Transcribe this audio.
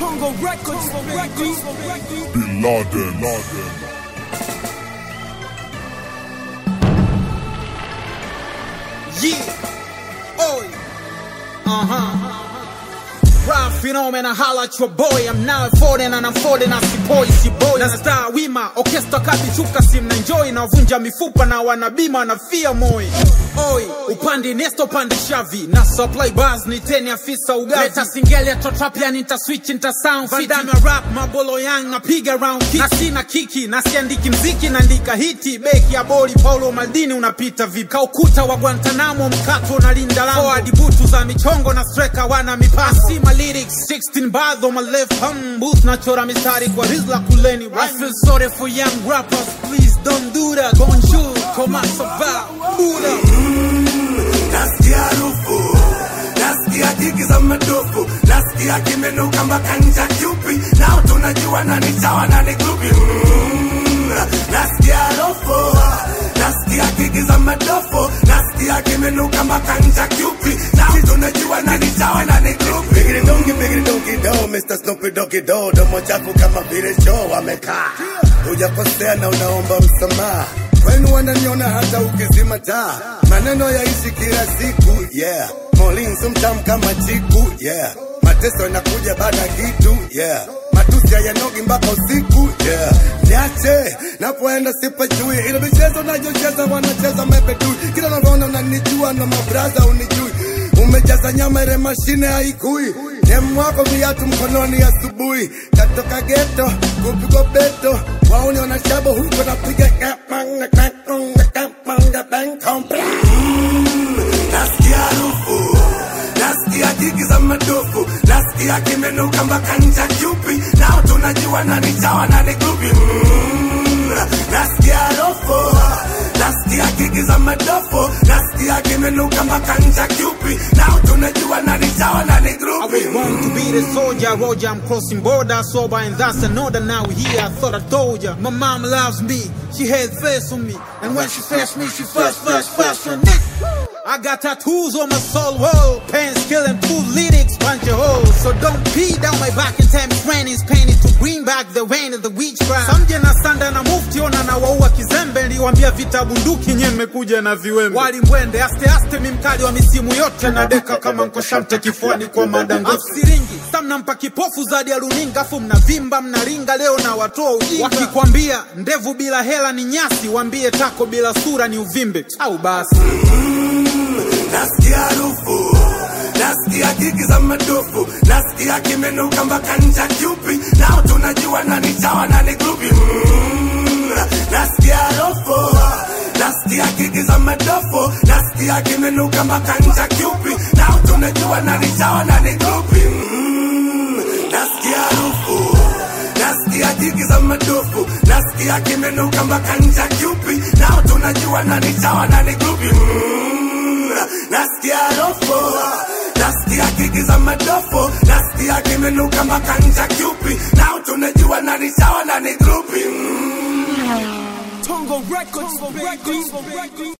Tongo Records, Records, Bin Laden. Laden. Yeah. Oi. Uh huh. Rap phenomena, holla at your boy. I'm now at 40 and I'm 40 na sipoi sipoi na star wima orchestra kati chuka sim na enjoy na vunja mifupa na wanabima na fia moi oi upande nesto pande shavi na supply bars ni teni afisa ugavi leta singeli ya trap yani nita switch nita sound fit Vandame rap mabolo yang napiga round kick na sina kiki na siandiki mziki naandika hiti beki ya boli Paulo Maldini unapita vipi kaukuta wa Guantanamo mkato na linda lango forward butu za michongo na striker wana mipasi sima lyrics 16 bars on my left hum booth nachora mistari kwa rizla kuleni I feel sorry for young rappers please don't do that bonjour comment ça va Buddha nasikia harufu nasikia jigi za madofu nasikia kimenuka mpaka ncha kyupi nao tunajua nani chawa nani grupi Mm, nasikia harufu nasikia jigi za madofu nasikia kimenuka mpaka ncha kyupi nao tunajua nani chawa nani grupi bigiri dongi bigiri dongi do Mr. Snoopy Doggy do domo chafu kama vile choo amekaa hujakosea na unaomba msamaha kwenu wananiona hata ukizima taa maneno yaishi kila siku yeah molinso mtamu kama chiku yeah mateso yanakuja baada ya kitu yeah matusi hayanogi mpaka usiku yeah niache napoenda sipajui ile michezo nayocheza wanacheza mepetui kila navyoona unanijua na mabraza unijui umejaza nyama ile mashine haikui demu wako viatu mkononi asubuhi katoka geto kupigwa beto wauni wanashabo huko napiga kapanga kapanga kapanga bankompa nasikia harufu nasikia jigi za madofu nasikia kimenuka mpaka ncha kyupi nao tunajua nani chawa nani grupi Mm, nasikia harufu nasikia jigi za madofu nasikia kimenuka mpaka ncha kyupi nao tunajua nani chawa nani I grupi was born to be the soldier, Roger. I'm crossing border, sober, and that's another. Now we here, I thought I told ya. My mom loves me, she had faith on me, and when she first me, she first, first, first on me. I got tattoos on my soul wall, pants killing two lyrics, punch a hole. So don't pee down my back in time trainings, painted to bring back the rain of the witchcraft. Samje na sanda na mufti ona na waua kizembe, niliwambia vita bunduki nye mmekuja na viwembe. Wali mwende aste aste, mimkali wa misimu yote na deka kama nkoshamte kifuani kwa madango. Siringi samnampa kipofu zadi ya runinga, afu mnavimba mnaringa, leo na watoa ujinga. Wakikwambia ndevu bila hela ni nyasi, wambie tako bila sura ni uvimbe au basi. nasikia harufu nasikia jigi za madofu nasikia kimenuka mpaka ncha kyupi nao tunajua nani chawa nani grupi Mm, nasikia harufu nasikia jigi za madofu nasikia kimenuka mpaka ncha kyupi nao tunajua nani chawa nani grupi Mm, nasikia harufu nasikia jigi za madofu nasikia kimenuka mpaka ncha kyupi nao tunajua nani chawa nani grupi Mm, nasikia harufu nasikia kiki za madofu nasikia kimenuka mpaka ncha kyupi nao tunajua nani chawa nani grupi Mm. Tongo Records, Records, Records.